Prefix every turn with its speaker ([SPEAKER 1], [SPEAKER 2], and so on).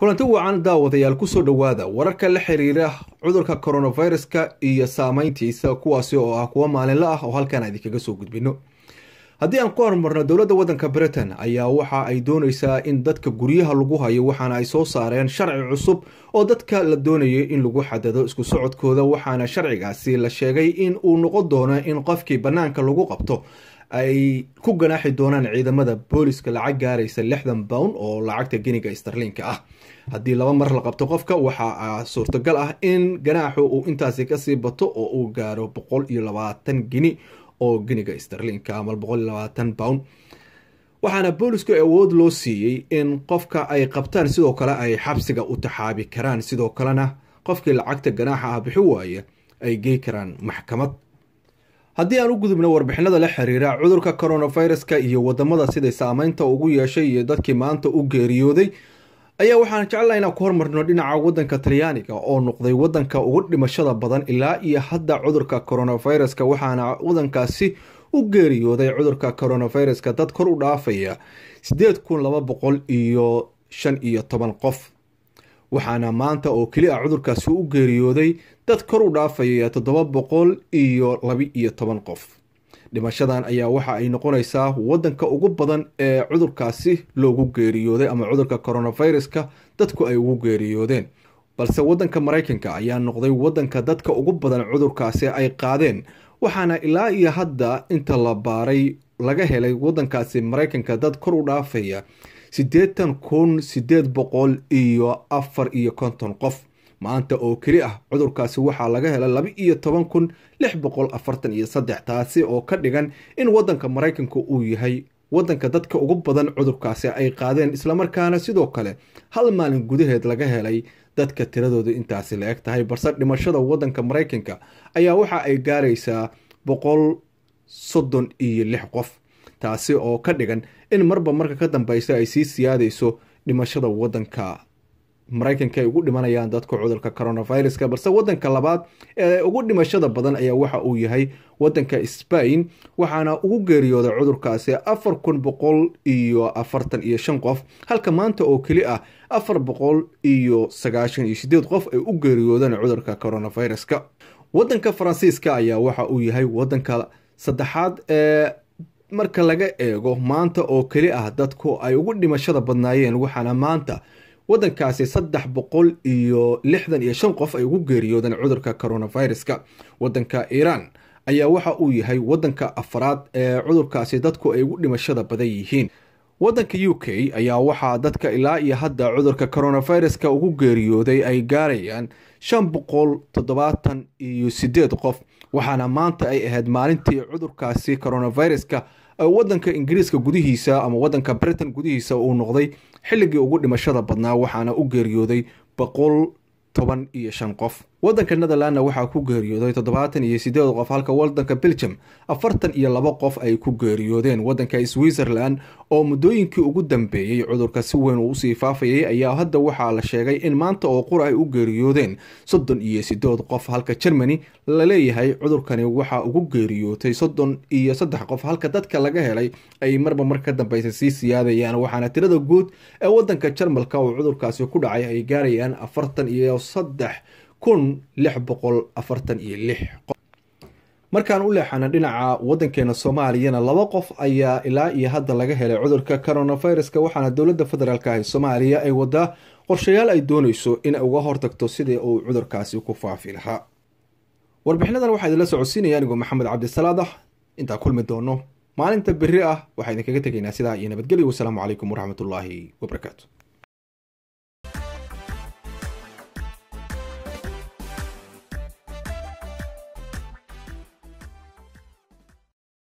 [SPEAKER 1] kulanti wacan daawadayaal kusoo dhowaada wararka la xiriira cudurka coronaviruska iyo saameyntiisa kuwaasi oo ah kuwo maalinla ah oo halkaan idinkaga soo gudbino haddii aan ku hormarno dowladda waddanka britain ayaa waxa ay dooneysaa in dadka guryaha lagu hayo waxaana ay soo saareen sharci cusub oo dadka la doonayay in lagu xadado isku socodkooda waxaana sharcigaasi la sheegay in uu noqon doono in qofkii bannaanka lagu qabto ay ku ganaaxi doonaan ciidamada booliska lacag gaaraysa lixdan pound oo lacagta geniga starliinka ah haddii laba mar la qabto qofka waxaa suurtagal ah in ganaaxu uu intaasi kasii bato oo uu gaaro boqol iyo labaatan geni oo geniga starliinka ama boqol iyo labaatan pound waxaana boolisku awood loo siiyey in qofka ay qabtaan sidoo kale ay xabsiga u taxaabi karaan sidoo kalena qofkii lacagta ganaaxa ah bixi waaya ay gey karaan maxkamad haddii aan u gudubno warbixinada la xiriira cudurka coronaviruska iyo wadamada siday saameynta ugu yeeshay iyo dadkii maanta u geeriyooday ayaa waxaan jeclaha inaan ku hormarno dhinaca wadanka talyaaniga oo noqday wadanka ugu dhimashada badan ilaa iyo hadda cudurka coronaviruska waxaana wadankaasi u geeriyooday cudurka coronaviruska dad kor u dhaafaya sideed kun laba boqol iyo shan iyo toban qof waxaana maanta oo keli ah cudurkaasi u geeriyooday dad kor u dhaafaya toddoba boqol iyo laba-iyo toban qof dhimashadan ayaa waxa ay noqonaysaa wadanka ugu badan ee cudurkaasi loogu geeriyooday ama cudurka coronaviruska dadku ay ugu geeriyoodeen balse wadanka maraykanka ayaa noqday wadanka dadka ugu badan cudurkaasi ay qaadeen waxaana ilaa iyo hadda inta la baaray laga helay wadankaasi maraykanka dad kor u dhaafaya siddeetan kun siddeed boqol iyo afar iyo konton qof maanta oo keli ah cudurkaasi waxaa laga helay laba iyo toban kun lix boqol afartan iyo saddex taasi oo ka dhigan in wadanka maraykanka uu yahay wadanka dadka ugu badan cudurkaasi ay qaadeen islamarkaana sidoo kale hal maalin gudaheed laga helay dadka tiradooda intaasi la eg tahay balse dhimashada wadanka maraykanka ayaa waxa ay gaaraysaa boqol soddon iyo lix qof taasi oo ka dhigan in marba marka ka dambeysa ay sii siyaadayso dhimashada wadanka maraykanka ay ugu dhimanayaan dadka cudurka coronaviruska balse wadanka labaad ee ugu dhimashada badan ayaa waxa uu yahay wadanka spain waxaana ugu geeriyooday cudurkaasi afar kun boqol iyo afartan iyo shan qof halka maanta oo keli ah afar boqol iyo sagaashan iyo sideed qof ay u geeriyoodeen cudurka coronaviruska wadanka faransiiska ayaa waxa uu yahay wadanka saddexaad ee marka laga eego maanta oo keli ah dadku ay ugu dhimashada badnaayeen waxaana maanta wadankaasi saddex boqol iyo lixdan iyo shan qof ay ugu geeriyoodeen cudurka coronaviruska wadanka iiraan ayaa waxa uu yahay wadanka afaraad ee cudurkaasi dadku ay ugu dhimashada badan yihiin wadanka u k ayaa waxaa dadka ilaa iyo hadda cudurka coronaviruska ugu geeriyooday ay gaarayaan shan boqol toddobaatan iyo sideed qof waxaana maanta ay ahayd maalintii cudurkaasi coronaviruska wadanka ingiriiska gudihiisa ama wadanka britain gudihiisa uu noqday xilligii ugu dhimashada badnaa waxaana u geeriyooday boqol toban iyo shan qof wadanka netherlandna waxaa ku geeriyooday toddobaatan iyo sideed qof halka wadanka belgium afartan iyo laba qof ay ku geeriyoodeen wadanka switzerland oo muddooyinkii ugu dambeeyey cudurka si weyn uu usii faafayay ayaa hadda waxaa la sheegay in maanta oo qura ay u geeriyoodeen soddon iyo sideed qof halka germany la leeyahay cudurkani waxaa ugu geeriyootay soddon iyo saddex qof halka dadka laga helay ay marba mar ka dambeysa sii siyaadayaan waxaana tirada guud ee wadanka jarmalka oo cudurkaasi ku dhacay ay gaarayaan afartan iyo saddex kun lix boqol afartan iyo lix markaan u leexana dhinaca wadankeena soomaaliyana laba qof ayaa ilaa iyo hadda laga helay cudurka coronaviruska waxaana dowladda federaalk ah ee soomaaliya ay wadaa qorshayaal ay dooneyso in uga hortagto sidii uu cudurkaasi ku faafi lahaa warbixinadan waxaa idinla socodsiinaya anigoo maxamed cabdisalaadax intaan kulmi doono maalinta beri ah waxaa idinkaga tegaynaa sidaa iyo nabadgelyo wasalaamu calaykum waraxmatullaahi wabarakaatu